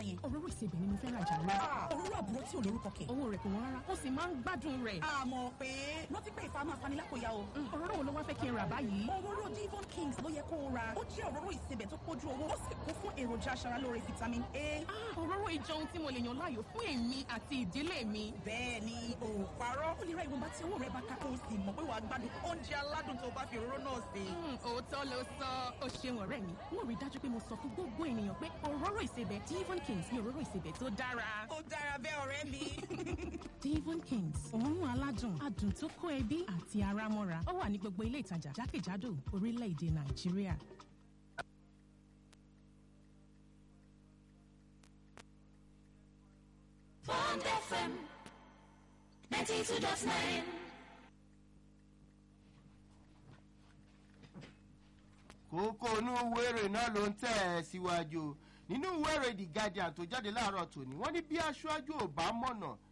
yẹn. òróró ìsebẹ̀ ni mo fẹ́ rajà lọ. òróró àbúrò tí ò lórúkọ kẹ̀. owó rẹ̀ kò wọ́n rárá ó sì máa ń gbádùn rẹ̀. àmọ́ pé rántí pé ìfà máa fani lápòyà o. òróró wo ló wá fẹ́ kí n rà báyìí. òróró Devon Kings ló yẹ kó o ra. ó jẹ́ òróró ìsebẹ̀ tó pójú owó ó sì kún fún èròjà aṣaralóore vitamin A. Ah, òróró ìjọ ohun tí mo lè yàn láàyò fún èmi àti ìdílé mi. bẹ́ẹ̀ ni ò parọ́. ó lè ra ìwọ̀nba tí owó rẹ̀ bá ká kó o sì mọ̀ pé wàá gbádùn oúnjẹ aládùn tó bá fi òróró náà sè. Hmm, òótọ́ ló sọ ó ṣeun ọ̀rẹ́ mi wọ́n rí i dájú pé mo sọ fún gbogbo ènìyàn pé òróró ìsebẹ̀ Devon Kings ni òróró ìsebẹ̀ tó dára. ó dára bẹ́ẹ̀ ọ̀rẹ́ mi. Devon Kings òórùn aládùn adùn tó kó ẹbí àti ara mọ́ra ó wà ní gbogbo ilé ìtajà jákèjádò orílẹ̀-èdè Nàìjíríà. Bond FM 92.9. kókó inú wéré náà ló ń tẹ̀ ẹ́ síwájú nínú wéré the guardian tó jáde láàárọ̀ tòní wọ́n ní bí aṣáájú ò bá mọ̀nà